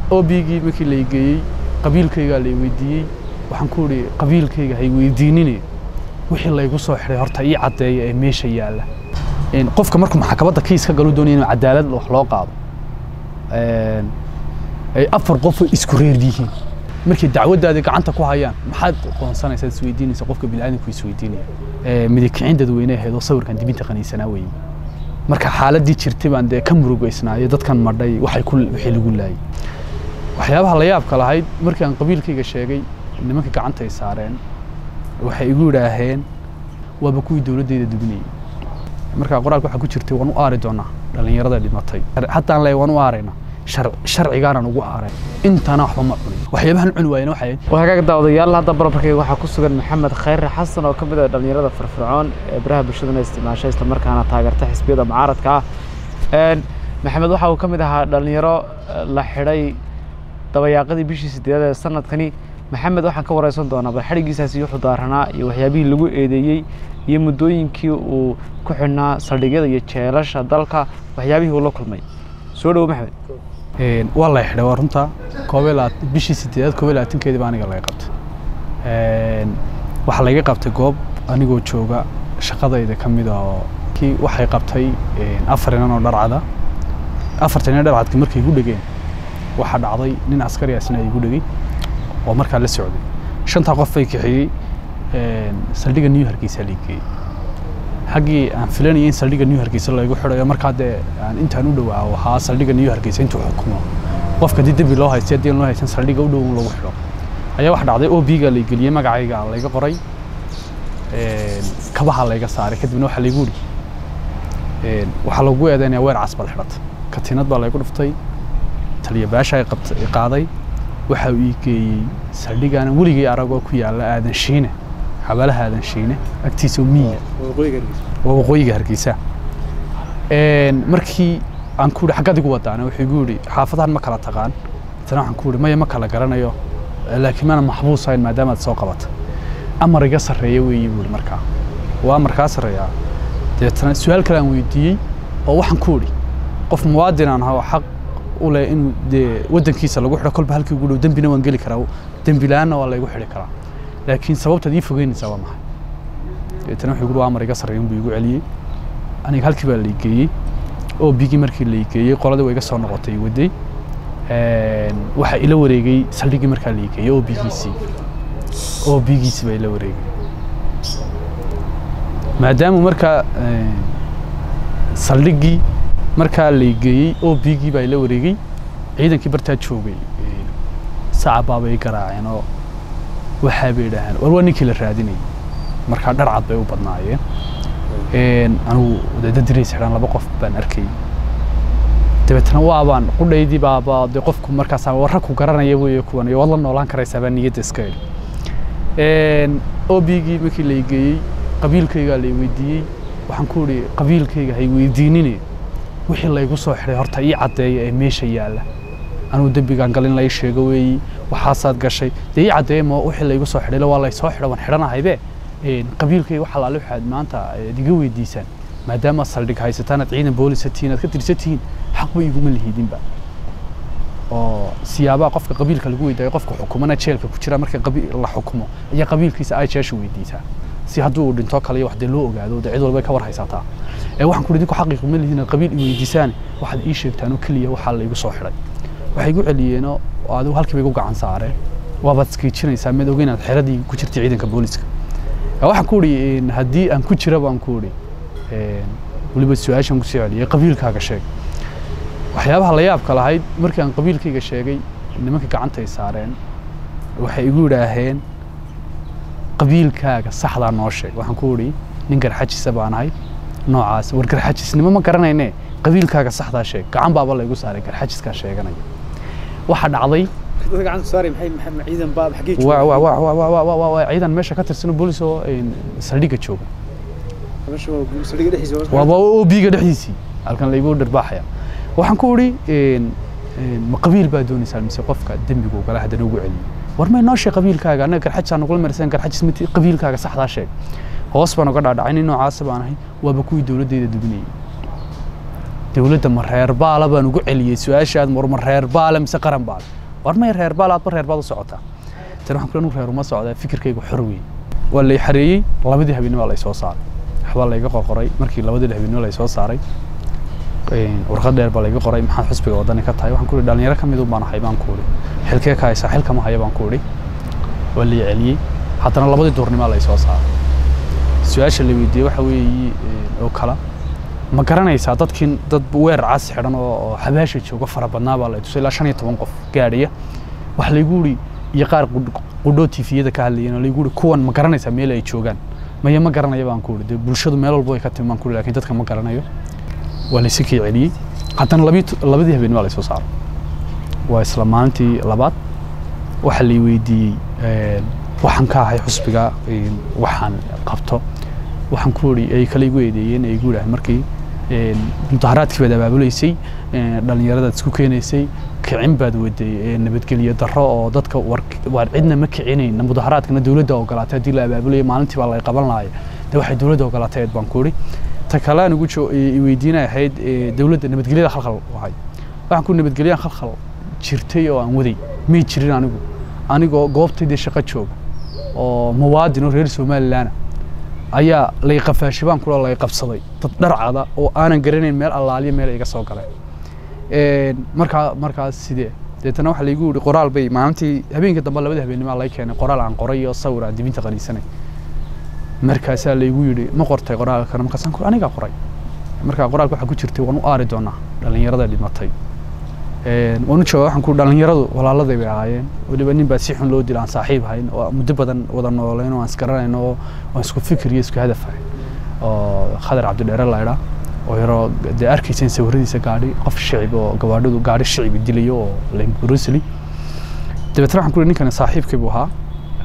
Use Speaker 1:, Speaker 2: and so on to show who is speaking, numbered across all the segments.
Speaker 1: obigii markii la geeyey qabiilkaygaa la weydiiyey waxaan ku idhi qabiilkayga hay weydiinine wixii laygu soo xidhay horta ii caddeeya ee meesha yaalla qofka markuu maxkamadda kiis ka galu doonaya inuu cadaalad wax loo qaado ay afar qofoo isku reer yihiin markay dacwaddaada gacanta ku hayaan maxaad qoonsanaysaa isweydiinaysa qofka bini'aadamku isweydiinaya midikicin dadweyne ahayd oo sawirkan dibinta qaniisanaa weeye marka xaaladdii jirtay baan dee ka murugaysnaayo dadkan madhay waxay ku wixii lagu laayay waxyaabaha la yaabka lahayd markii aan qabiilkayga sheegay nimanka gacanta ay saareen waxay igu yidhaaheen waaba kuwii dowladdeeda dubinayay markaa qoraalka waxaa ku jirtay waan u aari doonaa dhallinyarada dhimatay haddaan leeyahay waan u aaraynaa sharcigaanan ugu aaray intana waxba ma cunin waxyaabahan cuni waayena waxay
Speaker 2: wahagaag daawadayaal hadda barbarkayga waxaa ku sugan maxamed khayre xasan oo ka mid ah dhallinyarada firfircoon ee baraha bulshadana isticmaasha isla markaana taageerta xisbiyada mucaaradka ah maxamed waxa uu ka mid ahaa dhallinyaro la xidhay dabayaaqadii bishii sideedad ee sanadkani maxamed waxaan ka wareysan doonaa bal xadhigiisaasi wuxuu daaranaa iyo waxyaabihii lagu eedeeyey iyo muddooyinkii uu ku xidhnaa saldhigyada iyo jeelasha dalka waxyaabihii uu la kulmay soo dhowo maxamed
Speaker 1: waa la xidhay waa runta koob bishii sideedaad koob iyo labaatankeedii baa aniga laga qabtay waxaa layga qabtay goob anigoo jooga shaqadayda ka mid oo kii waxay qabtay afar inan oo dharcada afarta inan dharcadka markay igu dhegeen waxaa dhacday nin askarigaasna igu dhegay oo markaa la socday shantaa qof bay kaxeeyey saldhigga new hargeysa la geeyey xaggii aan filanayay in saldhigga new hargeysa laygu xidhayo markaa dee aan intaan u dhowaa ahaa saldhigga new hargeysa intuu xukumo qofka haddii dembi loo haystay haddii aan loo haysan saldhigga u dhow in lagu xidho ayaa wax dhacday o b-ga lay geliyey magacayga layga qoray kabaha layga saaray kadibna waxaa laygu uri waxaa lagu eedeynaya weer cas baad xidhata katiinad baa laygu dhuftay taliya baasha ay qaaday waxa uu ii geeyey saldhigaana weligay aragoo ku yaalla aadan shiine xabaalaha aadan shiine agtiisa oo miyiga waa waqooyiga hargeysa markii aan ku yidhi xaggaad igu wadaana wuxuu igu yidhi xaafadahan ma kala taqaan tana waxaan ku yidhi maya ma kala garanayo laakiin maana maxbuus ahayn maadaamaad soo qabata amar iga sarreeya weeye buu yidhi markaa waa amarkaa sarreeyaa deetana su-aal kale aan weydiiyey oo waxaan ku idhi qof muwaadin aan ahaa oo xaq u leh inuu dee waddankiisa lagu xidho kolba halkii ugu dhow dembina waan geli karaa dembi la-aanna waa laygu xidhi karaa laakiin sababtaad ii fogeynaysaa waa maxay deetana wuxuu igu waa amar iga sarreeya inbuu igu celiyey aniga halkii baa lay geeyey oo bigii markii lay geeyey qoladii waa iga soo noqotay waday waxaa ila wareegay saldhiggii markaa lay geeyey oo bigiisii oo bigiisii baa ila wareegay maadaama markaa saldhiggii markaa lay geeyey oo bigii baa ila wareegay ciidankii bartaa joogay sacabaa bay garaaceen oo waxaa bay idhaaheen war waa ninkii la raadinayay markaa dharcad bay u badnaayeen anigu dadadireys xidhan laba qof baan arkayay dabeetana waabaan qudhaydii baaba dee qofku markaas warra ku garanaya weeye kuwan iyo waad la noolaan karaysaa baa niyadda iska idhi obigii markii lay geeyey qabiilkaygaa lay weydiiyey waxaan ku idhi qabiilkayga hay weydiinine wixii laygu soo xidhay horta ii caddeeya ee meesha yaalla anugu dembigaan galin lay sheego weeyi waxaasaad gashay dee ii caddeeya ma wixii laygu soo xidhay waa lay soo xidha waan xidhanahaybe qabiilkayga waxa laale waxaad maanta iga weydiisaan maadaama saldhig haysataan aad ciidan boolisa tihiin aad ka tirsan tihiin xaqba iguma lihidinba oo siyaabaha qofka qabiilka lagu weydaayo qofka xukumana jeelka ku jira marka la xukumo ayaa qabiilkiisa ay jeesha weydiisaa si hadduu uu dhinto kale iyo wax dee loo ogaado dee cid walba ka war haysataa ee waxaan ku idhi dinku xaqi kuma lihiin qabiil i weydiisaan waxaad ii sheegtaan oo keliya waxaa laygu soo xidhay waxay igu celiyeenoo adigu halkiiba igu gacan saareen waabaad iskiijinaysaa mid ogeyn aad xeradii ku jirtay ciidanka booliska waxaan ku idhi haddii aan ku jira baan ku idhi weliba su-aashaan kusoo celiyay qabiilkaaga sheeg waxyaabaha la yaabka lahayd markii aan qabiilkayga sheegay nimanka gacanta ay saareen waxay igu yidhaaheen qabiilkaaga saxdaa noo sheeg waxaan ku idhi nin garxajisa baan ahay noocaas war garxajisnimo ma garanayne qabiilkaaga saxdaa sheeg gacan baaba laygu saaray garxajiskaa sheeganaya waxaa dhacday ciidan meesha ka tirsan boolis oo saldhigga jooga waaba obiga dhexdiisii halkan laygu dhirbaaxaya waxaan ku idhi ma qabiil baa doonaysaa mise qofka dembigu gala haddana ugu celiyey war may noo sheeg qabiilkaaga annaga garxajsaa nagula marsan garxajis mid qabiilkaaga saxdaa sheeg hoos baan uga dhaadhacay nin noocaasa baan ahay waaba kuwii dowladdeeda dubinayay dowladda ma reer baala baan ugu celiyey su-aashaad mar ma reer baala mise qaran baala war may reer baala aadba reer baad u socotaa tan waxaan kula reer uma socdaa fikirkaygu xor weyn waa lay xareeyey labadii habeenimo lay soo saaray waxbaa layga qorqoray markii labadii habeenimo lay soo saaray warqad dheer baa layga qoray maxaad xusbiga wadani ka tahay waxaan ku ihi dhalinyaro ka midun baan ahay baan ku idhi xilkee ka haysaa xilkama haya baan ku idhi waa lay celiyey haddana labadii duurnimaa lay soo saaray su-aasha la weydiiyey waxa weeye oo kala ma garanaysaa dadkin dad weer cas xidhan oo xabaasha jooga fara badnaa baa la tusay ilaa shan iyo toban qof gaadhaya wax laygu idhi iyo qaar qudhoo tifiyada ka hadlayeen oo laygu idhi kuwan ma garanaysaa meel ay joogaan maya ma garanaya baan ku idhi dee bulshadu meel walba way ka timi baan ku idhi lakin dadka ma garanayo waa laysi kii celiyey haddana labii labadii habeen waa laysoo saaray waa isla maalintii labaad waxa lay weydiiyey waxaan ka ahay xusbiga waxaan qabto waxaan ku idhi ay kale igu eedeeyeen ay igu yidhaaheen markii mudaharaadkii baad abaabulaysay dhallinyaradaad isku keenaysay kicin baad waday nabadgelyo darro oo dadka waar cidna ma kicinayna mudaharaadkana dowladda ogolaatay haddii la abaabulaya maalintii baa lay qaban lahaye dee waxay dowladda ogolaatay eed baan ku idhi ta kale aan ugu weydiinay ahayd dowladda nabadgelyada khalkhal ahay waxaan ku nabadgelyaan khalkhal jirtay oo aan waday may jirin anigu anigoo goobtaydii shaqo jooga oo muwaadin oo reer somalilan ayaa lay qafaashay baan kula lay qabsaday dad dharcada oo aanan garanayn meel allaaliya meel iga soo galeen markaa markaas sidee deetana waxaa laygu yihi qoraal bay maalintii habeenka dambe labada habeennimo lay keenay qoraal aan qoray oo sawir aan dibinta qaniisanay markaasaa laygu yidhi ma qortay qoraalkana markaasaan ku anigaa qoray markaa qoraalka waxaa ku jirtay waan u aari doonaa dhallinyarada dhimatay waan u jooga waxaan ku dhallinyaradu walaaladay bay ahaayeen weliba nin baa si xun loo dila aan saaxiib ahayn oo muddo badan wada nooleyn oo aan isgaranayno oo aan isku fikir iyo isku hadaf ahayn oo khadar cabdidheere laydhaa oo yaroo dee arkayseen sawiradiisa gaadhi qof shicib oo gabaadhadu gaadhi shicibi dilayo oo brusely dabeetna waxaan ku ihi ninkani saaxiibkii buu ahaa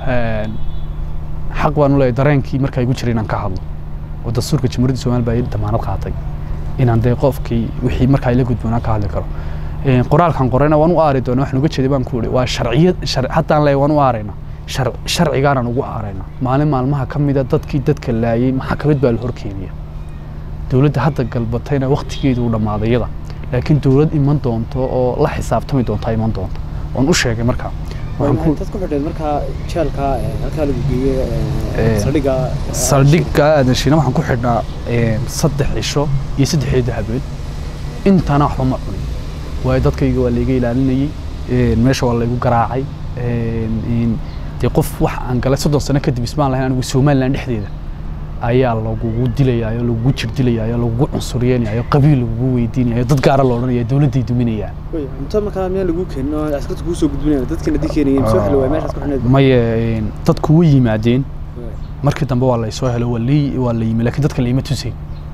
Speaker 1: xaq baan u leeyahay dareenkii markaa igu jiray inaan ka hadlo oo dastuurka jamhuuriyadda somaliya baa ii damaanad qaatay inaan dee qofkii wixii markaa ila gudboonaan ka hadli karo qoraalkan qorayna waan u aari doonaa waxaan uga jeeday baan ku ihi waa sharciyad haddaan leeyahay waan u aaraynaa sharcigaanaan ugu aaraynaa maalin maalmaha ka mida dadkii dadka laayay maxakamad baa la horkeenaya dowladda hadda galbatayna waktigeedu u dhammaaday yada laakiin dowlad iman doonto oo la xisaabtami doontaa iman doonta waan u sheegay markaa
Speaker 2: dad ku xidheed markaa jeelka halkaa lagu geeyey saldhigga
Speaker 1: saldhigga aadashina waxaan ku xidhnaa saddex cisho iyo saddexdeeda habeen intana waxba ma cunin waayo dadkayga waa layga ilaalinayey meesha waa laygu garaacay dee qof wax aan galay soddon sano kadib ismaan lahayn anigu somaliland dhexdeeda ayaa lagugu dilayaayo lagugu jir dilayaayo lagugu cunsuriyeynayo qabiil lagugu weydiinayo dad gaara la odhanaya dowladday duminayaan
Speaker 2: cunto markaa miyaan lagu keenin oo askarta kuu soo gudbinayaan dadkana dii keenayeen soo xili waay meeshaas ku xidhneed
Speaker 1: maye dadku way yimaadeen markii dambe waa laysoo helo waa lii waa la yimi laakiin dadka layma tusayn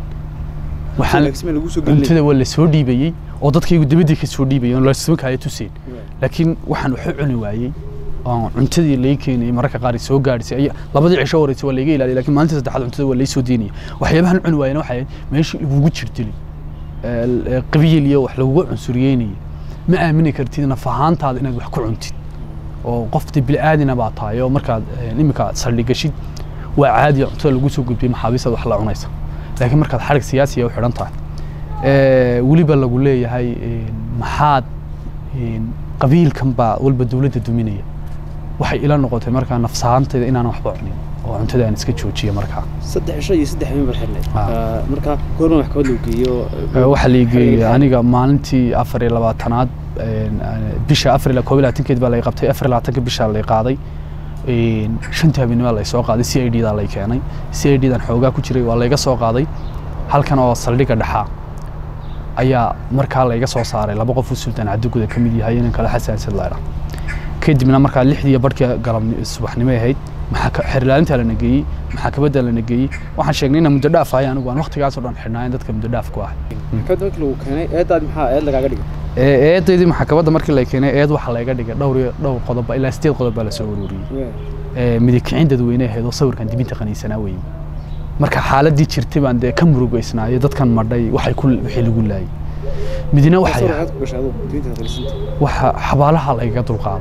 Speaker 1: cuntada waa lasoo dhiibayey oo dadkaygu dabadii ka soo dhiibayeen oo lasoo kaaya tusayn laakiin waxaan waxu cuni waayey oo cuntadii laga keenayay mararka qaar soo gaadhisay labadii cisho horeysay waa layga ilaaliyay lakin maalintii saddexaad cuntada waa laysoo deynaya waxyaabahan cuni waayena waxay meeshii lagugu jirdilay qabiil iyo wax lagugu cunsuriyeynaya ma aamini kartid naf ahaantaada inaad wax ku cuntid oo qofti bil'aadina baa tahay oo markaad iminka saldhigashid waa caadi cuntada lagu soo gudbiyay maxaabiistaad wax la cunaysa laakiin markaad xarig siyaasiya u xidhan tahay weliba lagu leeyahay maxaad qabiilkan baa walba dowladda duminaya waxay ila noqotay markaa nafsahaantayda inaan waxba cunin oo cuntada aan iska joojiyo markaa
Speaker 2: saddex cisho iyo saddex habeen baad xidhneyd markaa goorma wax kabad lagu geeyo
Speaker 1: waxaa la geeyey aniga maalintii afar iyo labaatanaad bisha afar iyo koob iyo labaatankeed baa lay qabtay afar iyo labaatanka bisha lay qaaday shantii habeenimo lay soo qaaday c i d daa lay keenay c i d dan xoogaa ku jiray waa layga soo qaaday halkan oo saldhigga dhexaa ayaa markaa layga soo saaray laba qof u sultaan cadiguda ka mid yahay inan kale xasaasad laydha kadibna markaa lixdii barhkii galab subaxnimo ahayd xerilaalintaa lana geeyey maxaakabadda lana geeyey waxaan sheegnay inaan muddo dhaaf ahay anigu aan waktigaasoo dhan xidhnaayen dadka muddo dhaaf ku ahay
Speaker 2: maxkamadda markii lagu keenay eedaadi maxaa eed lagaaga dhigay
Speaker 1: eedaydii maxkamadda markii la keenay eed waxaa layga dhigay dhowr iyo dhowr qodob ilaa sideed qodob baa lasoo ururiyey midig kicin dadweyne ahayd oo sawirkan dibinta qaniisanaa weeye marka xaaladii jirtay baan dee ka murugaysnaayo dadkan madhay waxay ku wixii lagu laayay midna waxay waxa xabaalaha layga dulqaaday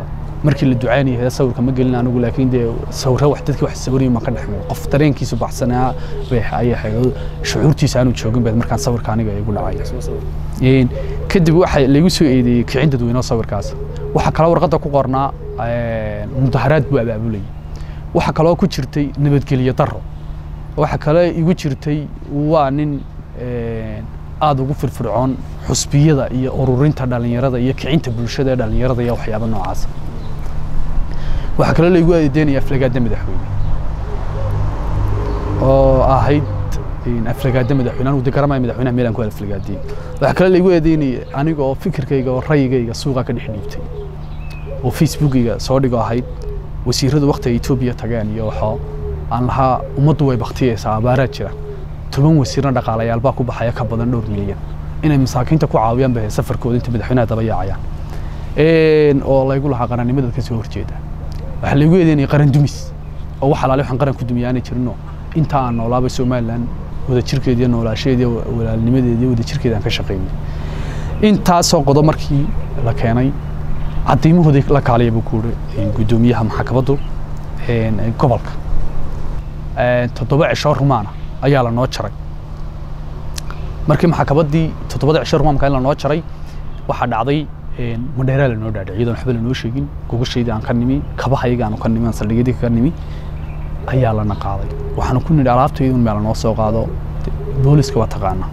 Speaker 1: markii la ducaynaya sawirka ma gelin anigu laakiin dee sawirro wax dadkii wax sawirayay ma ka dhexmay qof dareenkiisu baxsanaa bay ayay ahayd shucuurtiisa aanu joogin baad markaan sawirka aniga igu dhacay kadib waxa laygu soo eedeeyey kicin dadweyne sawirkaas waxaa kaloo warqadda ku qornaa mudaharaad buu abaabulayay waxaa kaloo ku jirtay nabadgelyo daro waxaa kale igu jirtay waa nin aada ugu firfircoon xusbiyada iyo ururinta dhallinyarada iyo kicinta bulshada ee dhallinyarada iyo waxyaaba noocaas waxaa kaloo laygu eedeynaya aflagaada madaxweyne oo ahayd aflagaada madaxweyne anigu de garamaya madaxweynaha meel aan ku aflagaadiyey waxaa kaloo laygu eedeynaya aniga oo fikirkayga oo rayigayga suuqa ka dhex dhiibtay oo facebookayga soo dhigo ahayd wasiiradu wakti ay etoobiya tageen iyo waxoo aan lahaa ummaddu way baktiyeysaa abaaraa jira toban wasiirna dhaqaalayaal baa ku baxaya ka badan dhowr milyan inay masaakiinta ku caawiyaan bay safarkooda inta madaxweynaha daba yaacayaan oo laygu lahaa qarannimada ka soo horjeeda waxaa laygu eedeynaya qaran dumis oo wax alaale waxaan qaran ku dumiya aanay jirinoo inta aan noolaabay somalilan wadajirkeeda iyo noolaasheeda iyo walaalnimadeeda iyo wadajirkeeda aan ka shaqaynay intaasoo qodob markii la keenay caddiimahooda la kaaliya buu ku yidhi guddoomiyaha maxkamaddu gobolka toddoba cisho rumaana ayaa la noo jaray markii maxkamaddii toddobada cisho rumaanka in la noo jaray waxaa dhacday madheeraa lanoo dhaadhay iyadoon waxba lanoo sheegin gogoshaydii aan ka nimi kabahayga aan ka nimi aan saldhigyadii ka nimi ayaa lana qaaday waxaanu ku nidhi alaabtaydu meel noo soo qaado booliska waa taqaana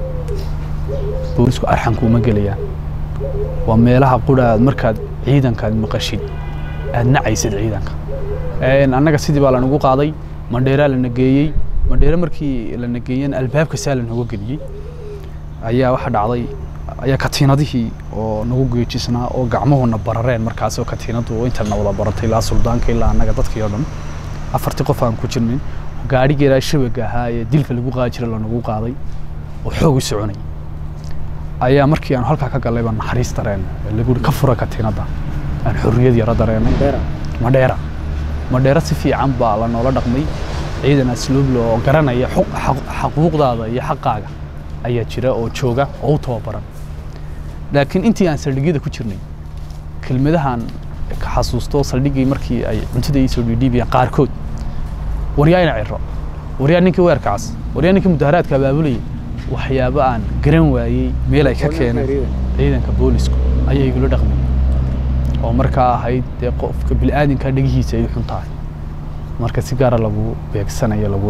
Speaker 1: boolisku arxanku uma gelayaan waa meelaha qura aad markaad ciidankaad maqashid aad nacaysid ciidanka annaga sidii baa lanagu qaaday mandheeraa lana geeyey mandheere markii lana geeyeen albaabka saa lanooga geliyey ayaa waxa dhacday ayaa katiinadihii oo nagu geejisnaa oo gacmuhuna barareen markaas oo katiinadu intana wada baratay ilaa suldaanka ilaa annaga dadkii oo dhan afartii qof aan ku jirnin gaadhigeeraa shabaga ahaa ee dilka lagu qaadi jira lanagu qaaday oo xoog u soconay ayaa markii aan halkaa ka gallay baan naxariis dareen lagu ka fura katiinada aan xorriyad yaro dareenay madheera madheera si fiican baa la noola dhaqmay ciidan asluublo oo garanaya xaquuqdaada iyo xaqaaga ayaa jira oo jooga oo u tababaran laakiin intii aan saldhigyada ku jirnay kelmadahan ka xasuusto saldhiggii markii ay cuntada ii soo dhiidhiibiyaan qaarkood waryaa ina ciro waryaa ninkii weerkaas waryaa ninkii mudaharaadka abaabulayay waxyaabo aan garan waayey meel ay ka keeneen ciidanka boolisku ayay igula dhaqmay oo markaa ahayd dee qofka bil'aadinka dhegihiisa ay xun tahay marka si gaara lagu beegsanayo lagu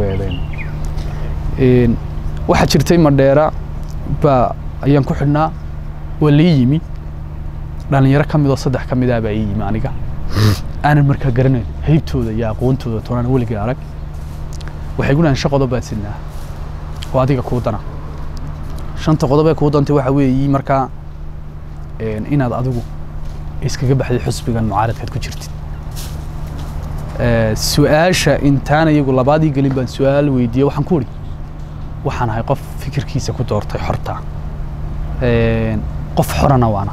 Speaker 1: eedeyn waxaa jirtay madheera baa ayaan ku xidhnaa waa lii yimi dhallinyaro ka mid oo saddex ka midaa baa ii yimi aniga aanan markaa garanayn haybtooda iyo aqoontooda toonaan weliga arag waxay gudhahan shan qodob baad sidnaa oo adiga kuu dana shanta qodob ee kuu dantay waxa weeyi markaa inaad adigu iskaga baxday xusbigan mucaaradkaad ku jirtid su-aasha intaan iyagu labaadii gelin baan su-aal weydiiyey waxaan ku idhi waxaan ahay qof fikirkiisa ku doortay xorta qof xorana waana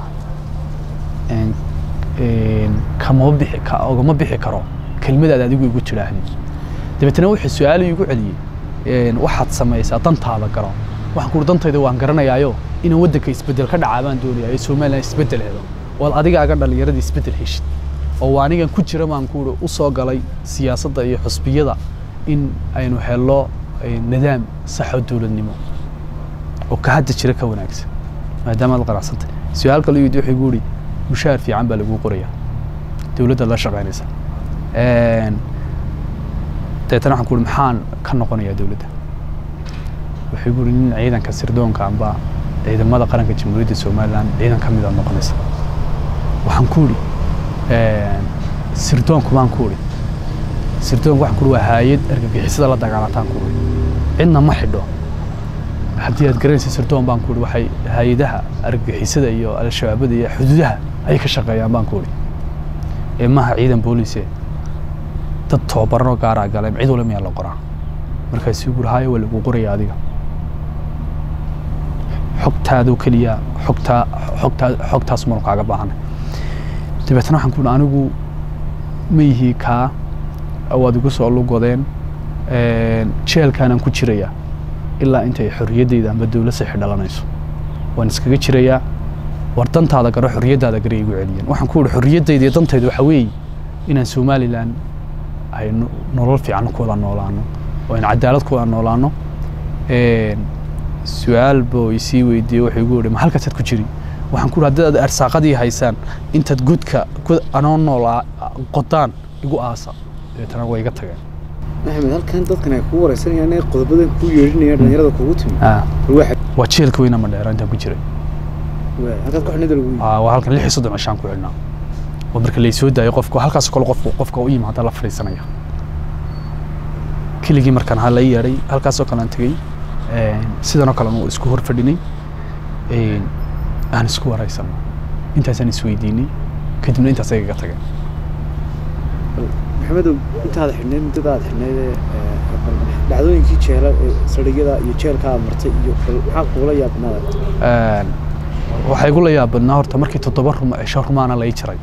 Speaker 1: kamama bixi ogama bixi karo kelmadaad adigu igu tidhaahdid dabeetana wuxuu su-aal igu celiyey waxaad samaysaa dantaada garo waxaan ku uhi dantayda waan garanayaayo inaan waddanka isbeddel ka dhacaa baan doonayaa ee somalilan isbeddel helo ood adigaaga dhallinyarada isbeddel heshid oo anigan ku jira baan ku uhi u soo galay siyaasadda iyo xusbiyada in aynu helno nidaam saxoo dowladnimo oo ka hadda jira ka wanaagsan maadaama aad qanacsantay su-aal kale yidi wuxuu igu ihi mushaar fiican baa laguu qorayaa dowladda la shaqaynaysa dabeetana waxaan ku uhi maxaan ka noqonayaa dowladda wuxuu igu ihi nin ciidanka sirdoonka amba ciidamada qaranka jamhuuriyadda somalilan ciidan ka mid aad noqonaysa waxaan ku idhi sirdoonku baan ku idhi sirdoonku waxaan ku idhi waa haayad argagixisada la dagaalataan ku idhi cidna ma xidho haddii aad garanaysa sirdoon baan ku idhi waxay hay-adaha argagixisada iyo al-shabaabada iyo xuduudaha ayay ka shaqeeyaan baan ku idhi ee maaha ciidan booliise dad tababaranoo gaaraa galeen cid wala miyaa la qoraa markaasuu guri haayo waa lagu qoraya adiga xogtaadoo keliya xogtaa xogtaa xogtaas manu kaaga baahanay dabeetana waxaan ku anigu ma yihii kaa waad igu soo lugodeen jeelkaanaan ku jirayaa ilaa intay xorriyaddayda amba dowlad sixi dhalanayso waan iskaga jirayaa war dantaada garo xorriyaddaada garo igu celiyeen waxaan ku ihi xorriyaddayda iyo dantayda waxa weeye inaan somalilan ay no- nolol fiican ku wada noolaano oo aan cadaalad ku wada noolaano Een, su-aal buu isii weydiiyey wuxuu igu yihi ma halkaasaad ku jiri waxaan ku ihi haddii aad arsaaqadii haysaan intaad godka god anoo nool aa- qodaan igu aasa dabeetana way iga tageen
Speaker 2: maxamed halkan dadkan ay kugu wareysanayaan inay qodobadan ku yeedhinayaan dhalinyarada kugu timi
Speaker 1: Ah,
Speaker 2: waxa
Speaker 1: waa jeelka weyna madheera intaan ku jiray
Speaker 2: halkaad ku xidhnida lagu yidhi
Speaker 1: Aa, waa halkan lix iyo soddon cishaan ku xidhnaa oo marka laysoo daayo qofku halkaas kale qofku qofka u yimaada la fadhiisanaya keligii markaan ha la yeedhay halkaasoo kale aan tegey Een, sidanoo kale aan isku hor fadhinay Een, aan isku waraysanno intaasaan isweydiinay kadibna intaas ayaga tageen
Speaker 2: maxamedow intaad xidhnayd muddada aad xidhnayd ee, ee, dhacdooyinkii jeela ee saldhigyada iyo jeelka aad martay iyo bal maxaa kugula yaabnaada
Speaker 1: Een, waxaa igu la yaabadnaa horta markii toddoba ruma cisho rumaana lai jiray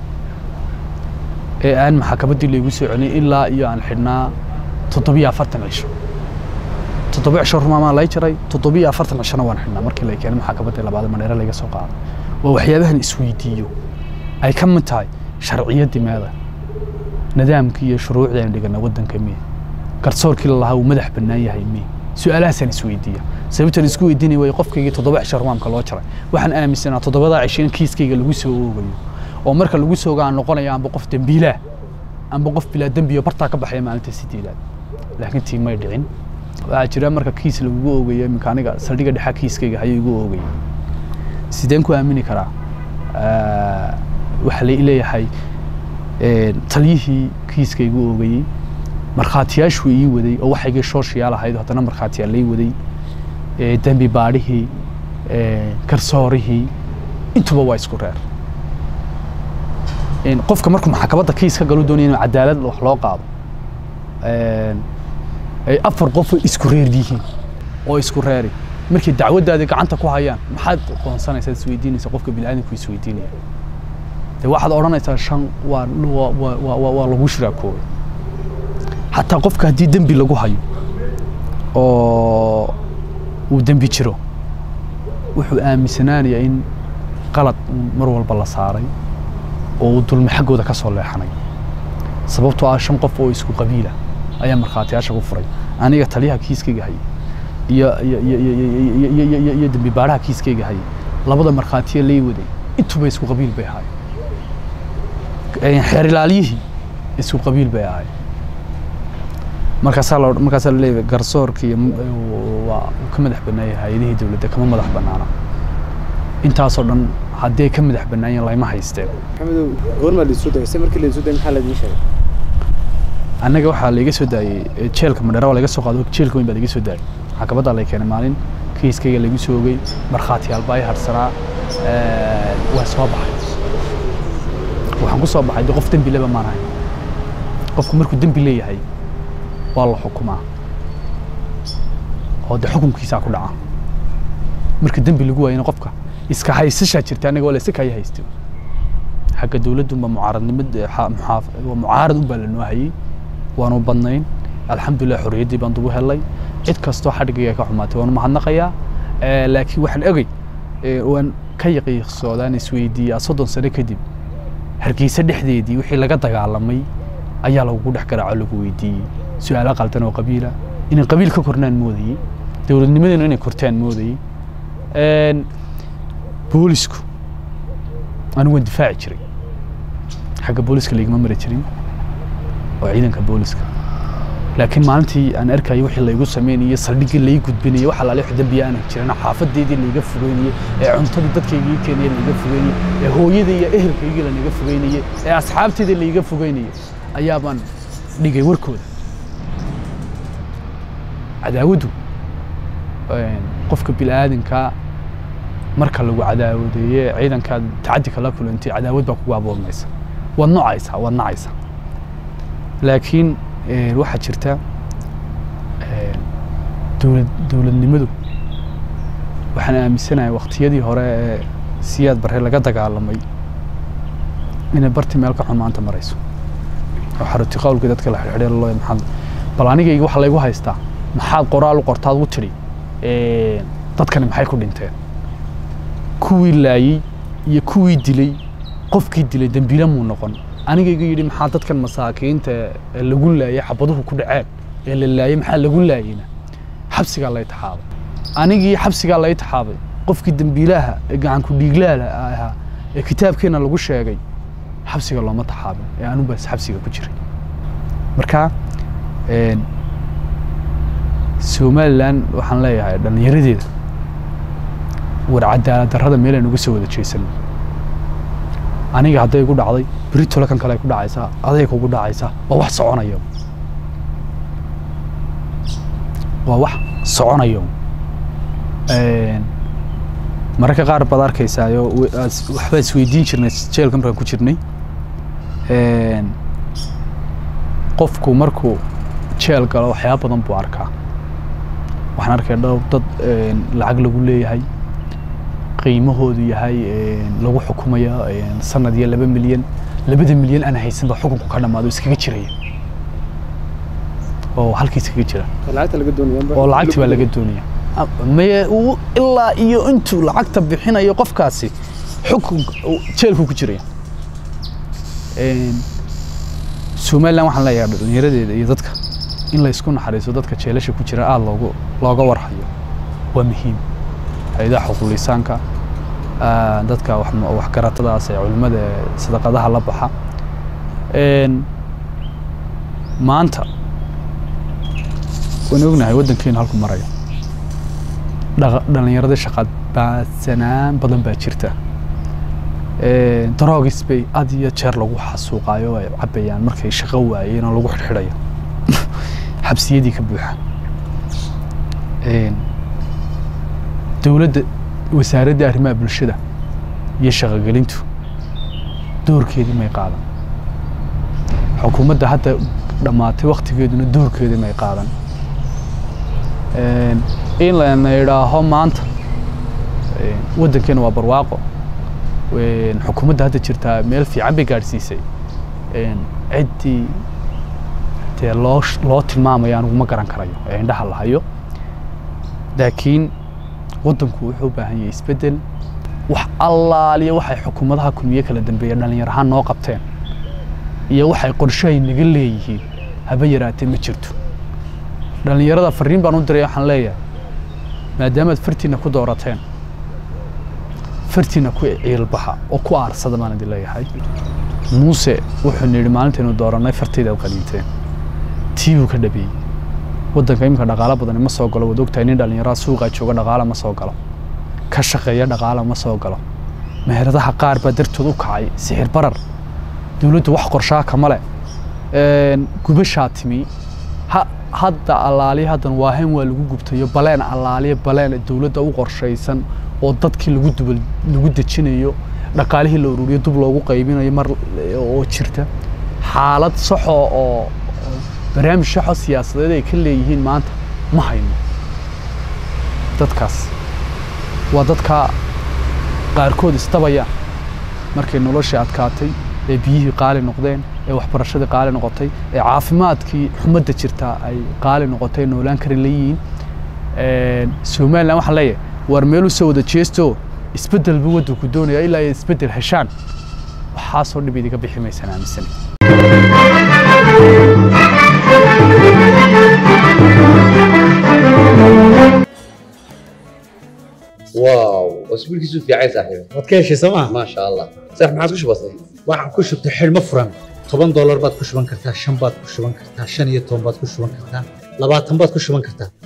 Speaker 1: ee aan maxkamaddii laygu soo celin ilaa iyo aan xidhnaa toddobiyo afartan cisho toddoba cisho rumaamaa lai jiray toddobiyo afartan cishona waan xidhnaa markii la keenay maxkamaddii labaad maneere laga soo qaaday waa waxyaabahan isweydiiyo ay ka mid tahay sharciyaddii meeda nidaamkii iyo shuruucdii aan dhigana waddanka miye garsoorkii lalahaa uu madax bannaan yahay miye su-aalahaasaan isweydiiya sababtaan isku weydiinaya way qofkaygii toddoba cisho rumaamka loo jaray waxaan aaminsanaa toddobadaa cisho in kiiskayga lagu soo oogayo oo marka lagu soo ogaa aan noqonaya amba qof dembiilaah amba qof bilaa dembiyo bartaa ka baxaya maalinta sideedaad laakiin tii may dhicin waxaa jira marka kiis lagugu oogayo iminka aniga saldhiga dhexa kiiskayga hayuu igu oogay sideen ku aamini karaa Ah, waxaa la leeyahay een, taliyihii kiiska igu oogayey markhaatiyaashuu ii waday oo waxaygii shooshiyaal ahayd haddana markhaatiyaal lay waday ee, dembi baadhihii ee, garsoorihii intuba waa isku reer Een, qofka markuu maxkamadda kiis ka galu doonaya inuu cadaalad wax loo qaado een, ay afar qof oo isku reer yihiin oo isku reeri markay dacwaddaadii gacanta ku hayaan maxaad qoonsanaysaa isweydiinaysa qofka bini'aadamku isweydiinaya dee waxaad odhanaysaa shan waa waa waa waa waa- waa lagu shiraakoobay xataa qofka haddii dembi lagu hayo oo uu dembi jiro wuxuu aaminsanaanayaa in qalad uun mar walba la saaray oo uu dulmi xaggooda ka soo leexanay sababtoo ah shan qof oo isku qabiila ayaa markhaatiyaasha ku furay aniga taliyaha kiiskayga hayay iyo iyo iyo iyo iyo- iyo- iyo- iyo- iyo- iyo dembi baadhaha kiiskayga hayay labada markhaatiya lay waday intuba isku qabiil bay ahaayeen xeer ilaaliyihii isku qabiil bay ahaayeen markaasaa la markaasaa la leeyahay garsoorkii waa uu ka madax bannaayay hay-adihii dowladda kama madax bannaana intaasoo dhan haddii ay ka madax bannaayeen layma haysteen
Speaker 2: maxamedow goormaa laisoo dagay se markii laisoo dagay maxaa laidin sheegay
Speaker 1: annaga waxaa laiga soo daayey eh, jeelka madheera waa laga soo qaado jeelka weyn baa laiga soo daayey maxkamaddaa lay keenay maalin kiiskayga laigu soo ogey markhaatiyaal baa i harsanaa eh, waa soo baxay waxaan ku soo baxay de qof dembi leba maan ahay qofku markuu dembi leeyahay waa la xukumaa oo de xukunkiisaa ku dhaca marka dembi lagu waayana qofka iska haysashaa jirta annaga waa la iska kaya haystay xagga dowladunba mucaaradnimad waa mucaarad unbaa lanoo hayay waanu badnayn alxamdulilah xorriyaddii baan dugu helay cid kastoo xadhigayga ka xumaatay waanu mahadnaqayaa Eh, laakiin waxaan ogey eh, waan ka yaqiiqsoodaan isweydiiyaa soddon sano kadib hargeysa dhexdeedii wixii laga dagaalamay ayaa lagugu dhex garaaco lagu weydiiyey su-aalo qaldan oo qabiila inay qabiil ka kornaan moodayey dowladnimadeenu inay kortaan moodayey Een, boolisku anigu waan difaaci jiray xagga booliska laigama mari jirin oo ciidanka booliska laakiin maalintii aan arkayay wixii laygu sameynayay saldhiggii lai gudbinayay waxa laale wax dembiya aanan jirin xaafadeydii laiga fogeynayay ee cuntadii dadkaygii keenaya laiga fogeynayay ee hooyadii iyo ehelkaygii laniga fogeynayay ee asxaabteydii laiga fogeynayay ayaa baan dhigay warkooda cadaawaddu een, qofka bilaadanka marka lagu cadaawadeeye ciidankaad tacaddi kala kulantay cadaawad baa kugu abuurmaysa waad nocaysaa waad nacaysaa laakiin eh, waxaa jirta eh, dowlad dowladnimadu waxaan aaminsanahay waqtiyadii hore ee siyaad barre laga dagaalamay inay barti meel ka xun maanta marayso oo xaruti qawlkii dadka la xidhxidhay loo maxaad bal anigayga waxa laygu haystaa maxaad qoraal u qortaad u tidhi eh, dadkani maxay ku dhinteen kuwii laayey iyo kuwii dilay qofkii dilay dembiile muu noqon aniga iga yidhi maxaa dadkan masaakiinta ee lagu laayay xabaduhu ku dhaceen ee la laayay maxaa lagu laayayna xabsigaa lay taxaabay anigii xabsigaa lay taxaabay qofkii dembiilaha ee gacanku dhiiglaala ahaa ee kitaabkeena lagu sheegay xabsiga looma taxaabin ee anubaas xabsiga ku jiray marka een, somalilan waxaan leeyahay dhallinyaradeeda war cadaalad darrada meelaan uga soo wada jeesan aniga hadday igu dhacday beri tole kan kale ay ku dhacaysaa aday kugu dhacaysaa waa wax soconaya waa wax soconaya Een, mararka qaar baad arkaysaayo we- aas- waxbaa isweydiin jirnay jeelka markaan ku jirnay Een, qofku markuu jeel galo waxyaaba badan buu arkaa waxaan arkay dhowr dad een, lacag lagu leeyahay qiimahoodu yahay een, lagu xukumayo een, sanad iyo laba milyan labada milyan aan haysanba xukunku ka dhammaado iskaga jiraya oo halkii iskaga jira
Speaker 2: lacagta laga doonaya
Speaker 1: oo lacagti baa laga doonaya maye uu ilaa iyo intuu lacagta bixinayo qofkaasi xukun jeelku ku jiraya Een, somalilan waxaan leeyahay dhallinyaradeeda iyo dadka in la isku naxariiso dadka jeelasha ku jira aada loogu looga warhayo waa muhiim hay-adaha xuquulisaanka ah, dadka wax- waxgaratadaas ee culimmada ee sadaqadaha la baxa Een, maanta waan ognahay waddankeenu halku marayo Dhaqa- dhallinyarada shaqa baadsanaan badan baa jirta Een, droogis bay had iyo jeer lagu xasuuqaayo ay cabayaan markay shaqo waayeen oo lagu xidhxidhayo xabsiyadii ka buuxa Een, dowladda wasaaradda arrimaha bulshada iyo shaqogelintu doorkeedii may qaadan xukuumadda hadda dhammaatay waktigeeduna doorkeedii may qaadan Een, in lana idhaaho maanta een, waddankeena waa barwaaqo Een, xukuumadda hadda jirtaa meel fiican bay gaadhsiisay Een, ciddii dee loo sh- loo tilmaamayo anigu ma garan karayo ee indhaha la hayo laakiin waddanku wuxuu u baahan yahay isbeddel wax allaaliya waxay xukuumadaha kulmiye kala dambeeya dhallinyar ahaan noo qabteen iyo waxay qorshahay naga leeyihiin haba yaraatee ma jirto dhallinyarada fariin baan u diray waxaan leeyahay maadaamaad fartiina ku doorateen fartiina ku ciilbaxa oo ku aarsada baan idin leeyahay muuse wuxuu yidhi maalintaynu doorannay fartaydaad qaniinteen tii buu ka dhabeeyey waddanka iminka dhaqaalo badani ma soo galo waad ogtahay nin dhallinyarada suuqaa jooga dhaqaala ma soo galo ka shaqeeya dhaqaala ma soo galo meheradaha qaar baa dartood u kacay sixir barar dowladdu wax qorshaa kama leh Een, gubashaa timi ha hadda allaaliya haddan waahen waa lagu gubtayo baleen allaaliya baleen dowladda u qorshaysan oo dadkii lagu dubal lagu dejinayo dhaqaalihii la ururiyo dub loogu qaybinayo mar oo jirta xaalad saxoo oo oo barnaamij saxoo siyaasadeed ay ka leeyihiin maanta ma hayno dadkaas waa dadka qaarkood isdabayaan markay noloshii adkaatay ee biyihii qaali noqdeen ee waxbarashadii qaali noqotay ee caafimaadkii xumadda jirtaa ay qaali noqotay noolaan kari leeyihiin Een, somalilan waxaan leeyahay war meel u soo wada jeesto isbeddel buu waddanku doonaya ilaa ay isbeddel heshaan waxaasoo dhib idiga bixi maysaan aaminsanay
Speaker 3: واو اسبوع كيسو في عايز صاحبي
Speaker 4: waad ka heshay sooma
Speaker 3: ما شاء الله صح ما عادش بسيط
Speaker 4: waxaan ku shubtay xidhmo furan toban doolar baad ku shuban kartaa shan baad ku shuban kartaa shan iyo toban baad ku shuban kartaa labaatan baad ku shuban kartaa